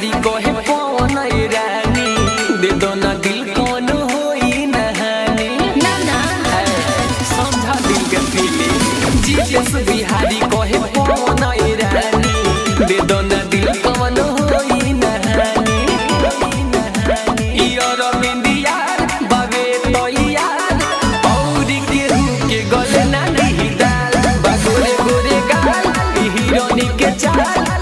बिहारी कहे पवन रानी दे दो ना दिल कौन होई नहानी ना ना समझा दिल के फीलिंग जीएस बिहारी कहे पवन रानी दे दो ना दिल कौन होई नहानी ई अरविंद यार बाबे तो यार औरी केहू के गले ना दी दाल बा गोरे गोरे गाल ई हिरोनी के चाल